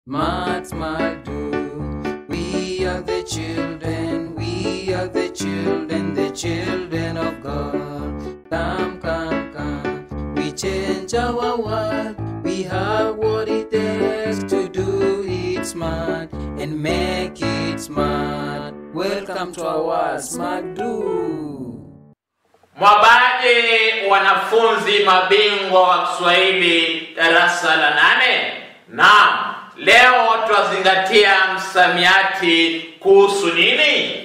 Smart, smart, do. We are the children, we are the children, the children of God. Come, come, come. We change our world. We have what it takes to do it smart and make it smart. Welcome to our Smart Do. Mwabaje wanafunzi mabingwa wa Kiswahili darasa la nane? Naam, leo twazingatia msamiati kuhusu nini?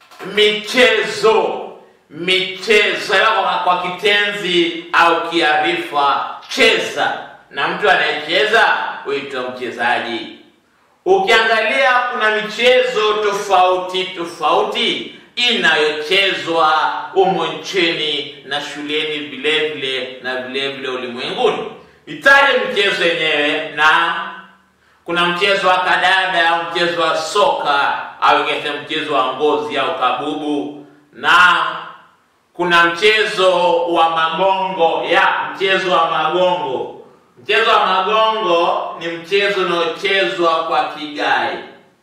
Michezo. Michezo kwa, kwa kitenzi au kiarifa cheza, na mtu anayecheza huitwa mchezaji. Ukiangalia kuna michezo tofauti tofauti inayochezwa humo nchini na shuleni vile vile na vile vile ulimwenguni. Itaje michezo yenyewe, na kuna mchezo wa kadada au mchezo wa soka au ingine mchezo wa ngozi au kabubu, na kuna mchezo wa magongo ya mchezo wa magongo. Mchezo wa magongo ni mchezo unaochezwa kwa kigai,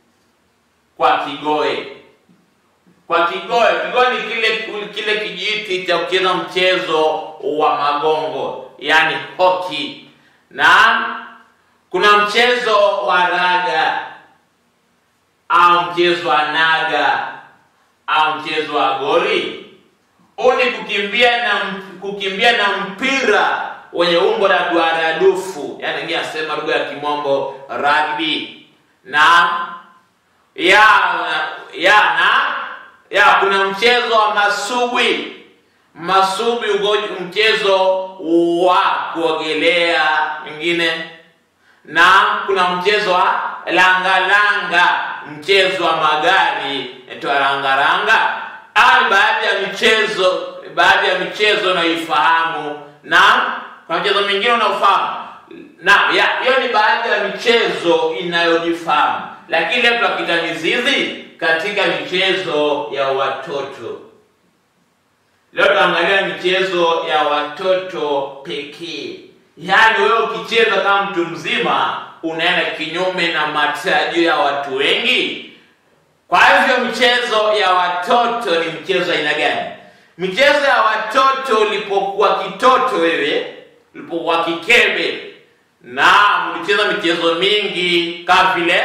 kwa kigoe kwa kigoe. Kigoe ni kile kile kijiti cha kucheza mchezo wa magongo, yani hoki. Na kuna mchezo wa raga au mchezo wa naga au mchezo wa goli. Huu ni kukimbia na kukimbia na mpira wenye umbo la duara dufu, yani ngi asema lugha ya kimombo rugby. Na ya ya na ya kuna mchezo wa masubwi masubwi ugoji mchezo wa kuogelea mwingine na kuna mchezo wa langalanga mchezo wa magari naitwa langalanga au baadhi ya michezo baadhi ya michezo unaifahamu na kuna mchezo mingine unaofahamu na ya hiyo ni baadhi ya michezo inayojifahamu lakini leo tunakita mizizi katika michezo ya watoto. Leo tunaangalia michezo ya watoto pekee, yaani wewe ukicheza kama mtu mzima unaenda kinyume na matarajio ya watu wengi. Kwa hivyo michezo ya watoto ni mchezo aina gani? Michezo ya watoto ulipokuwa kitoto wewe, ulipokuwa kikebe, na mlicheza michezo mingi kama vile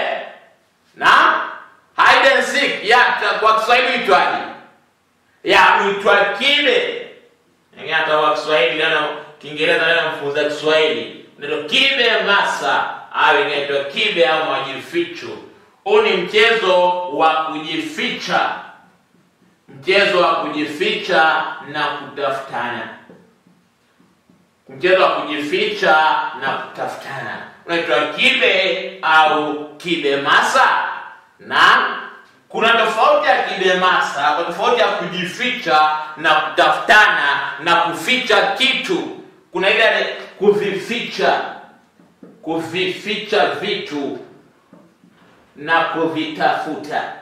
na hide and seek ya kwa Kiswahili itwaje? Ya uitwa kibe. Ngine hata kwa Kiswahili leo Kiingereza leo mfunza Kiswahili. Ndio kibe masa au inaitwa kibe au majificho. Huu ni mchezo wa kujificha. Mchezo wa kujificha na kutafutana. Mchezo wa kujificha na kutafutana. Unaitwa kibe au kibe masa na kuna tofauti ya kidemasa, kwa tofauti ya kujificha na kutafutana na kuficha kitu. Kuna ile kuvificha, kuvificha vitu na kuvitafuta.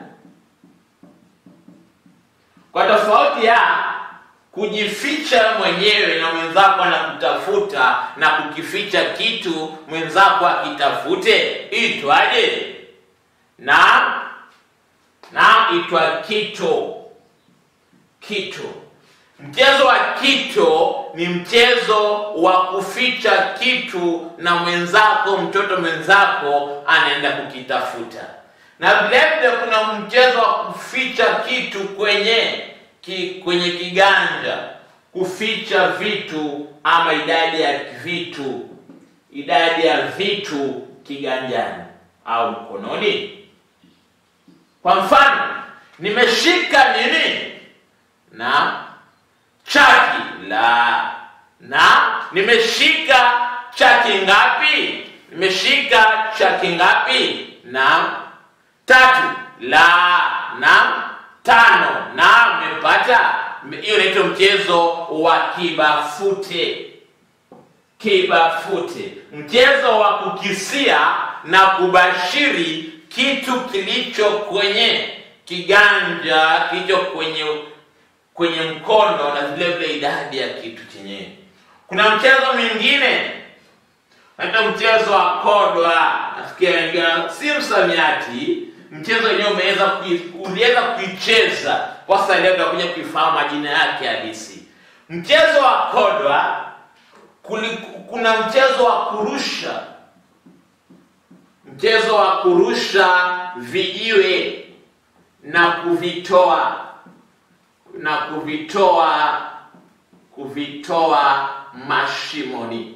Kwa tofauti ya kujificha mwenyewe na mwenzako anakutafuta na kukificha kitu mwenzako akitafute, itwaje? na na itwa kito. Kito, mchezo wa kito ni mchezo wa kuficha kitu na mwenzako, mtoto mwenzako anaenda kukitafuta. Na vilevile kuna mchezo wa kuficha kitu kwenye ki, kwenye kiganja, kuficha vitu ama idadi ya vitu, idadi ya vitu kiganjani au mkononi. Kwa mfano, nimeshika nini? Na chaki la na nimeshika chaki ngapi? Nimeshika chaki ngapi? Na tatu la na tano na mmepata. Hiyo inaitwa mchezo wa kibafute. Kibafute, mchezo wa kukisia na kubashiri kitu kilicho kwenye kiganja, kilicho kwenye kwenye mkono na vile vile idadi ya kitu chenyewe. Kuna mchezo mwingine hata mchezo wa kodwa nasikia wengine si msamiati mchezo wenyewe umeweza kui- uliweza kuicheza kwa sasa leo tutakuja kuifahamu majina yake halisi mchezo wa kodwa kuli, kuna mchezo wa kurusha mchezo wa kurusha vijiwe na kuvitoa na kuvitoa kuvitoa mashimoni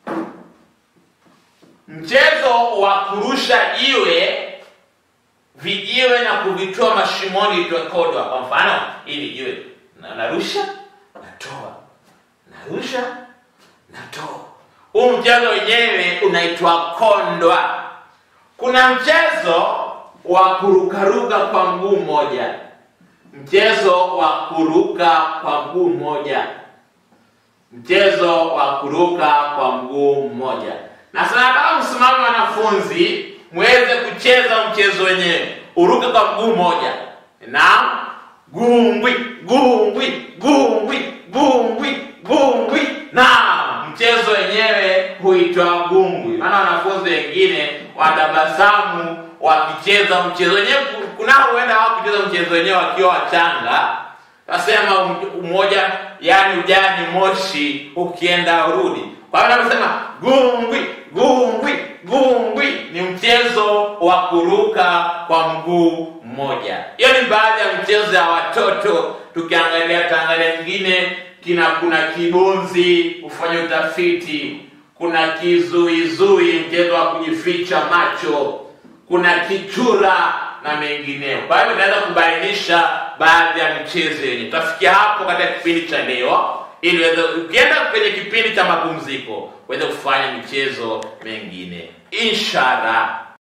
mchezo wa kurusha jiwe vijiwe na kuvitoa mashimoni itokodwa kwa mfano hili jiwe na narusha natoa narusha natoa huu mchezo wenyewe unaitwa kondwa kuna mchezo wa kurukaruka kwa mguu mmoja mchezo wa kuruka kwa mguu mmoja mchezo wa kuruka kwa mguu mmoja na sasa nataka msimame wanafunzi muweze kucheza mchezo wenyewe uruke kwa mguu mmoja na gungwi gungwi gungwi gungwi gungwi na mchezo wenyewe huitwa gungwi maana wanafunzi wengine watabasamu wakicheza mchezo wenyewe kunao huenda hawakucheza mchezo wenyewe wakiwa wachanga Nasema mmoja yani ujani moshi ukienda urudi. Kwa hiyo anasema gungwi gungwi gungwi ni mchezo wa kuruka kwa mguu mmoja. Hiyo ni baadhi ya mchezo ya watoto. Tukiangalia Tanzania nyingine kina kuna kibonzi kufanya utafiti, kuna kizuizui mchezo wa kujificha macho, kuna kichura na mengineyo. Kwa hivyo tunaweza kubainisha baadhi ya michezo yenye. Tutafikia hapo katika kipindi cha leo, ili uweze ukienda kwenye kipindi cha mapumziko uweze kufanya michezo mengine. Inshallah.